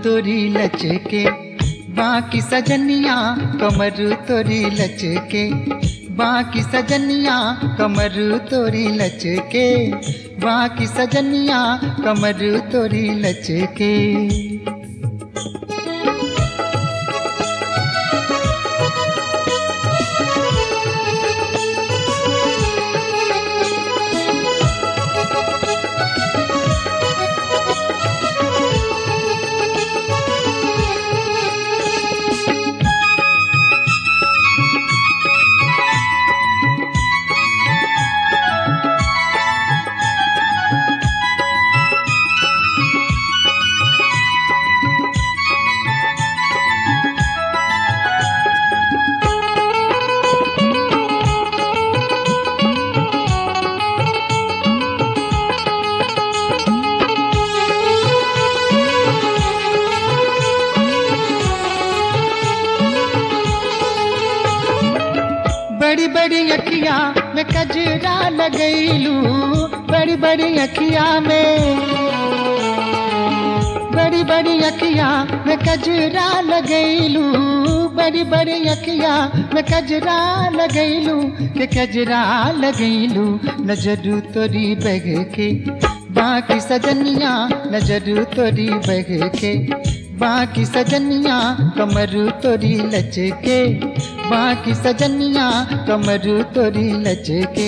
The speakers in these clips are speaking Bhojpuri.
तोरी लचके बाकी सजनिया कमर तोरी लचके बाकी सजनिया कमर तोरी लचके बाकी सजनिया कमर तोरी लचके बड़ी बड़ी अखिया में कजरा लगैलू बड़ी बड़ी अखिया में बड़ी बड़ी अखिया में कजरा लगैलू बड़ी बड़ी अखिया में कजरा लगैलू के कजरा लगैलू नजर तोरी बग के बाकी सजनिया नजर तोरी बग के बाकी सजनिया कमर तोरी लचके बाकी सजनिया कमर तोरी लचके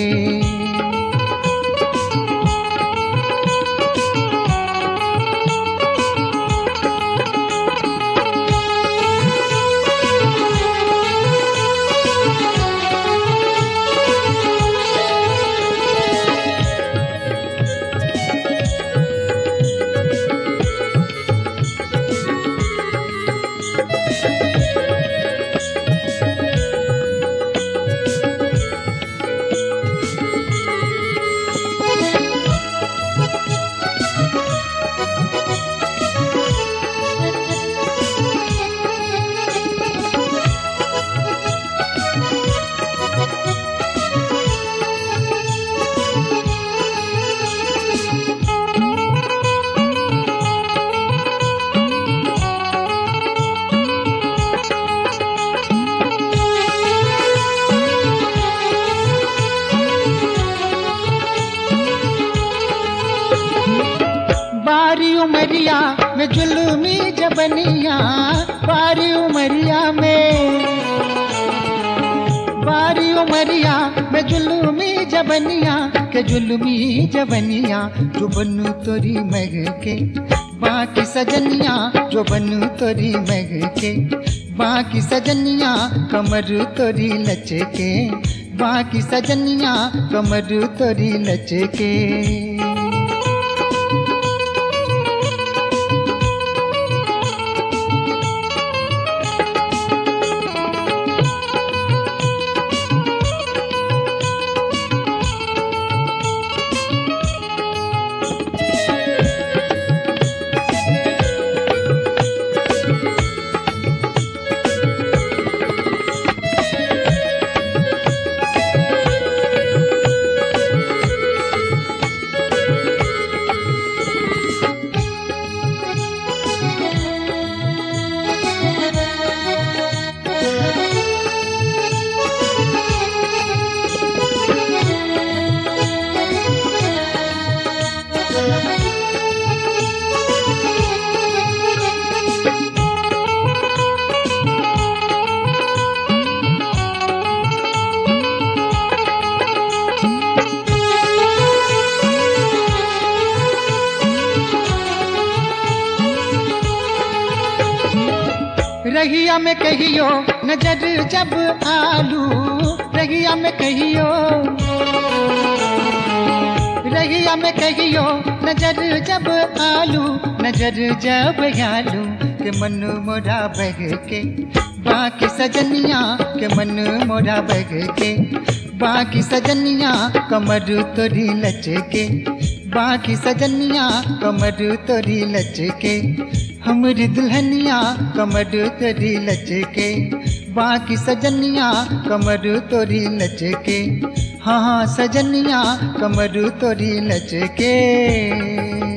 बारी उमरिया में जुलमी जबनिया बारी उमरिया में बारी उमरिया में जुलमी जबनिया के जुलमी जबनिया जो बनू तोरी मग के बाकी सजनिया जो बनू तोरी मग के बाकी सजनिया कमर तोरी लचके बाकी सजनिया कमर तोरी लचके रहिया में कहियो नजर जब आलू रहिया में कहियो रहिया में कहियो नजर जब आलू नजर जब आलू के मन मोरा बग के बाकी सजनिया के मन मोरा बग के बाकी सजनिया कमर तोरी लचके बाकी सजनिया कमर तोरी लचके हमरी दुल्हनिया कमर तोरी लचके बाकी सजनिया कमर तोरी लचके हाँ हाँ सजनिया कमर तोरी लचके